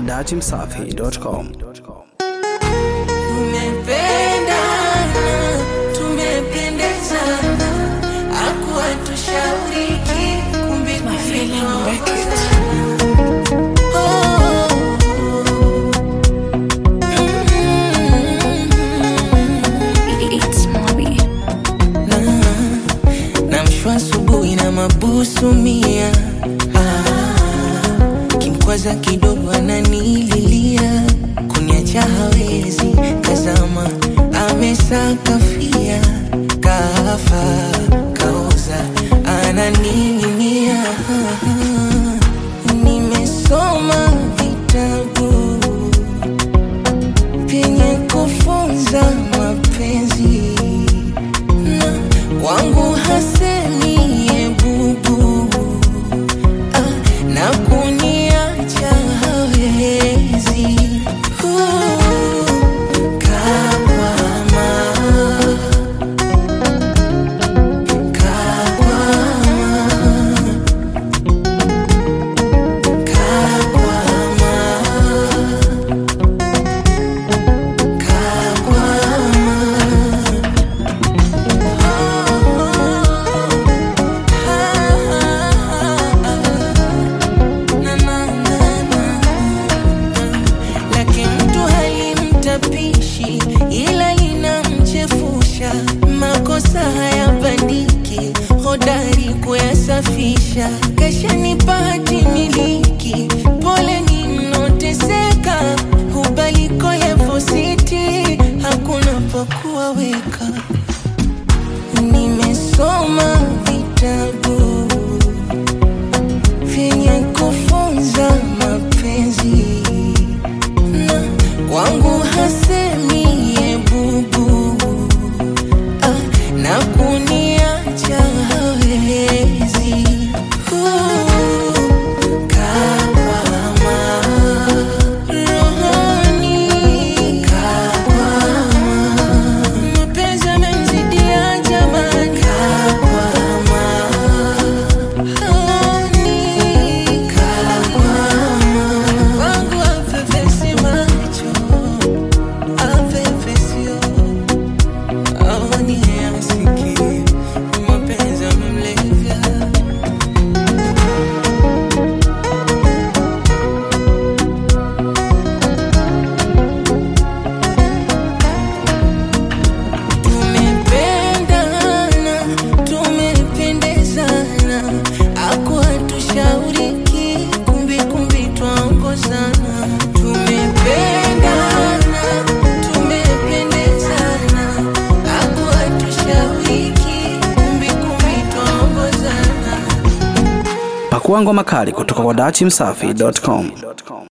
dachimsafi.com. Tumependana, tumependezana, hakuwa tushauriki, kumbe tumeongozana. Oh, mm. Namshwa asubuhi na mabusu mia ah, kimkwaza kidogo ananililia kuniacha hawezi kazama amesakafia kafa kaoza ananing'inia nimesoma vitabu vyenye kufunza mapenzi na kwangu hasemi ebubu ah, na kuniacha hawezi Uh, kakwama, kakwama, lake mtu halimtapishi ila linamchefusha makosa hayabandiki hodari kuyasafisha kashanipa hati miliki pole ninoteseka hubaliko levositi hakuna pakuwa weka nimesoma vitabu vyenye kufunza mapenzi na kwangu hasemi ebubu ah, na kuniacha hawezi Uh, kakwama, rohoni kakwama, mapenzi yamemzidia jamani kakwama, rohoni kakwama, wangu apepesi macho apepesio aoni asiki mapenzi yamemlevya Tumependana, tumependezana, hakuwa tushauriki, kumbi kumbi twaongozana. Tumependana, tumependezana, hakuwa tushauriki, kumbi kumbi twaongozana. Pakua ngoma kali kutoka kwa dachimsafi.com.